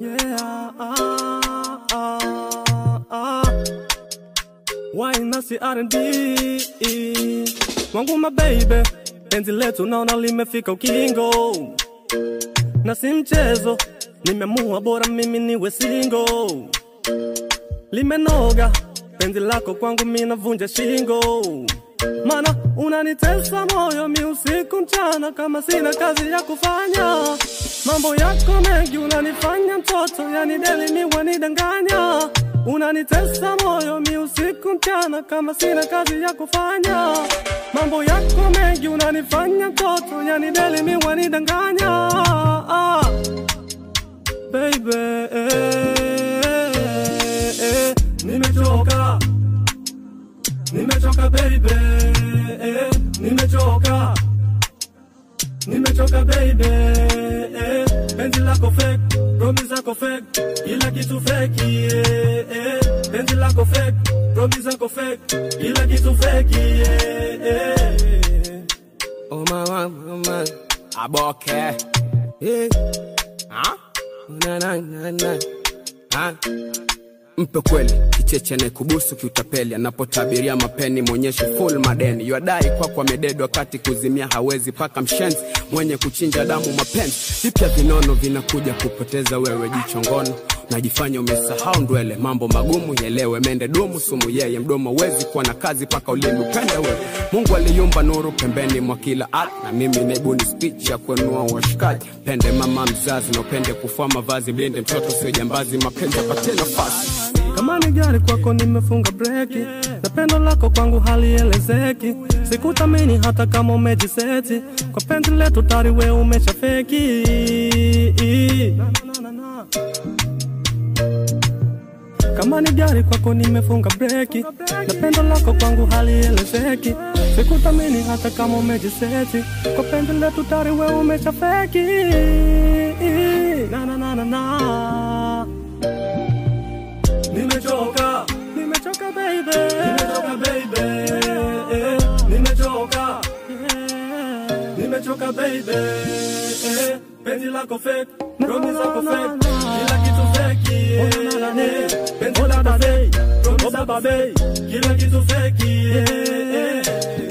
Yeah, ah, ah, ah. Wine nasi R&B wangu my baby, penzi letu naona limefika ukingo, na si mchezo, nimeamua bora mimi niwe single. Limenoga penzi lako kwangu, mimi navunja shingo, mana unanitesa moyo mi usiku mchana, kama sina kazi ya kufanya. Mambo yako mengi unanifanya mtoto, yani deli mi wanidanganya. Unanitesa moyo mi usiku mchana, kama sina kazi ya kufanya. Mambo yako mengi unanifanya mtoto, yani deli mi wanidanganya. Ah, baby, eh, eh, nimechoka nimechoka baby, eh, nimechoka nimechoka baby, eh, penzi lako fake, promise zako fake, kila kitu fake, eh, eh, penzi lako fake, promise zako fake, kila kitu fake, eh, eh. Oh mama, mama, Aboke. eh, Ha? na na na na, Ha? Mpe kweli kicheche anayekubusu kiutapeli, anapotabiria mapeni mwonyeshe full madeni. Ywadai kwako amededwa kati kuzimia hawezi, paka mshenzi mwenye kuchinja damu mapenzi. Vipya vinono vinakuja kupoteza wewe, jicho ngono najifanya umesahau ndwele, mambo magumu yelewe, mende dumu sumu yeye, mdomo wezi kuwa na kazi paka ulimi upende wewe. Mungu aliumba nuru pembeni mwa kila art, na mimi naibuni speech ya kuenua washikaji. Pende mama mzazi na upende kufua mavazi, mlinde mtoto sio jambazi, mapenzi apate nafasi. kama ni gari kwako nimefunga breki, na pendo lako kwangu halielezeki. Sikutamini hata kama umejiseti, kwa penzi letu tari we umeshafeki. Kama ni gari kwako nimefunga breki, na pendo lako kwangu halielezeki. Sikutamini hata kama umejiseti, kwa penzi letu tari we umeshafeki. Na, na, na, na, na. Nimechoka, nimechoka baby, nimechoka baby, eh, nimechoka, yeah. nimechoka baby, eh, penzi lako fake, promise zako fake, kila kitu fake, yeah, eh, penzi lako fake, promise zako fake, kila kitu fake, yeah, eh.